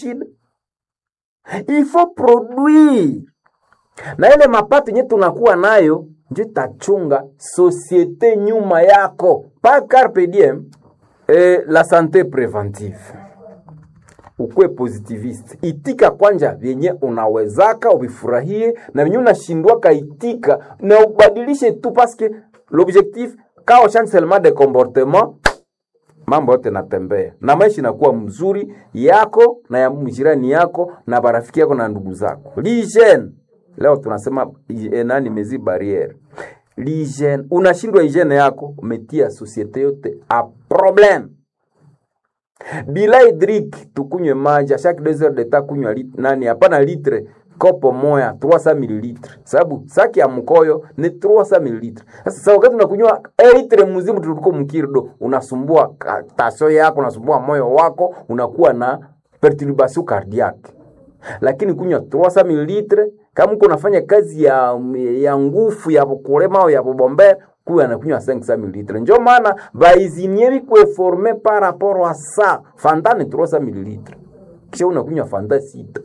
shida il faut produire na ile mapato yenye tunakuwa nayo ndio itachunga societe nyuma yako pa carpe diem eh, la sante preventive ukwe positivist itika kwanja vyenye unawezaka uvifurahie na vyenye unashindwaka itika na ubadilishe tu paske l'objectif kao chancellement de comportement mambo yote natembea na maisha inakuwa mzuri yako na ya mjirani yako na barafiki yako na ndugu zako lijen leo tunasema eh, nani mezi barriere lijen unashindwa hygiene yako umetia societe yote a problème bila hydrique tukunywe maji chaque deux heures de temps kunywa lit, nani hapana litre kopo moya 300 ml sababu saki ya mkoyo ni 300 ml sasa sasa wakati unakunywa eh, litre mzimu tuliko mkirdo unasumbua ka- tasio yako unasumbua moyo wako unakuwa na perturbation cardiaque lakini kunywa 300 ml kama uko unafanya kazi ya ya nguvu ya kulema au ya kubombea kuya anakunywa 500 ml njo maana baizinie bikwe forme par rapport à ça fanta ni 300 ml kisha unakunywa fanta sita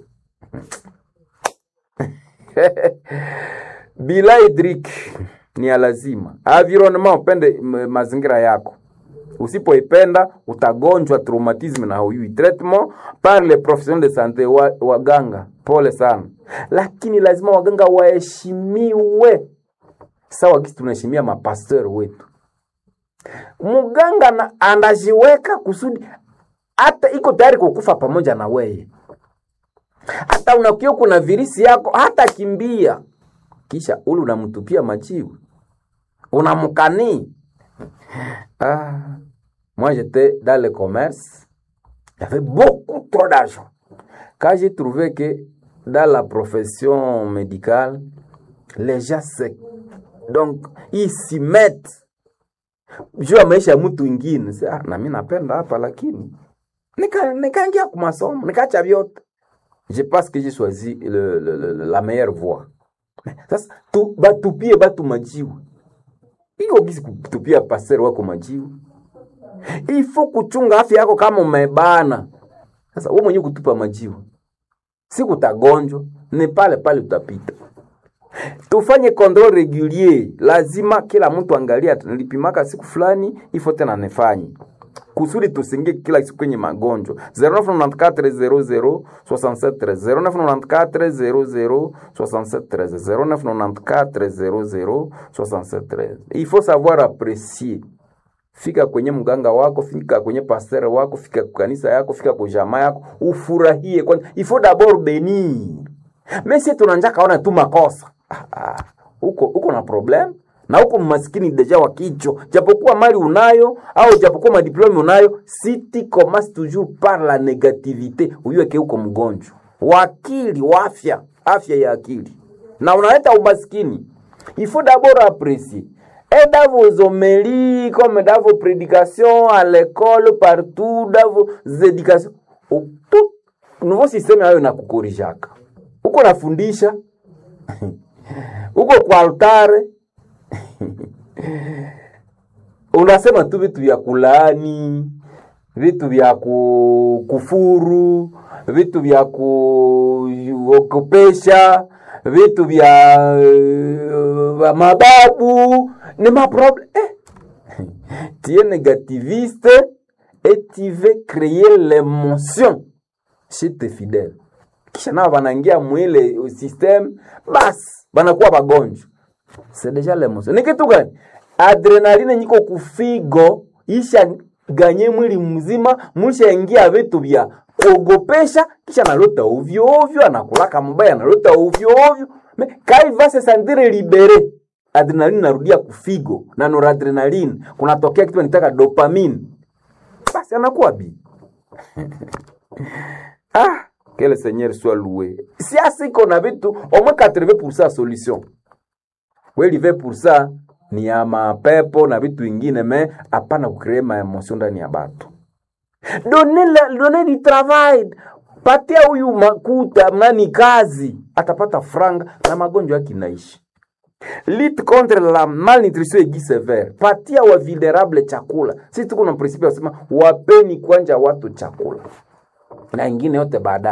bila hydrique ni ya lazima environnement upende m- mazingira yako usipoipenda utagonjwa traumatisme na hauyui traitement par les professionnels de santé wa, waganga pole sana lakini lazima waganga waheshimiwe sawa gisi tunaheshimia mapasteur wetu mganga na- anajiweka kusudi hata iko tayari kukufa pamoja na weye hata unakia kuna virisi yako hata kimbia kisha ule unamtupia majibu unamkanii ah. moi j'étais dans le commerce j'avais beaucoup trop d'argent quand j'ai trouvé que dans la profession médicale les gens se donc ils s'y mettent juu ya maisha ya mtu ingine Sasa, ah, na mi napenda hapa lakini nika- nikaingia kwa masomo nikaacha vyote je pense que j'ai choisi le, le, le, la meilleure voie sasa tu, batupie batu majiwe iko gisi kutupia pasero wako majiwe ifo kuchunga afya yako kama umebana sasa wewe mwenyewe kutupa majiwe siku utagonjwa ni pale pale utapita tufanye control regulier lazima kila mtu angalia nilipimaka siku fulani ifo tena nifanye kusudi tusingie kila siku kwenye magonjwa 0994 00 0994 il faut savoir apprécier fika kwenye mganga wako fika kwenye pasteur wako fika kwa kanisa yako fika kwa jamaa yako ufurahie kwanza il faut d'abord bénir mais si tunanja kaona tu makosa ah, ah, uko uko na problem na uko maskini deja wa kichwa japokuwa mali unayo au japokuwa madiplome unayo si tu commences toujours par la négativité uyueke uko mgonjwa wakili wa afya afya ya akili na unaleta umaskini il faut d'abord apprécier et dans vos homélies comme dans vos prédications à l'école partout dans vos éducations au- tout nouveau système hayo nakukorijaka uko nafundisha uko kwa altare unasema tu vitu vya kulaani vitu vya ku- kufuru vitu vya kuogopesha vitu vya uh, mababu ni maproblème eh. tu es négativiste et tu veux créer l'émotion chez tes fidèles kisha nao wanaingia mwile system basi wanakuwa wagonjwa c'est déjà l'émotion ni kitu gani adrenaline nyiko kufigo isha ganye mwili mzima mshaingia vitu vya kuogopesha kisha analota ovyo ovyo anakulaka mbaya analota ovyo ovyo Me- kai va se sentir libere adrenaline narudia kufigo na noradrenaline kunatokea kitu nitaka dopamine basi anakuwa bi ah que le seigneur soit loué siasa iko na vitu au moins 80% solution kweli 20% ni ya mapepo na vitu vingine me hapana kucree maemosio ndani ya batu done, la, done di travail patia huyu makuta nani kazi atapata franga na magonjwa yake inaishi lutte contre la malnutrition aiguë sévère patia wa vulnerable chakula sisi tuko na principe wasema wapeni kwanja watu chakula na ingine yote baadaye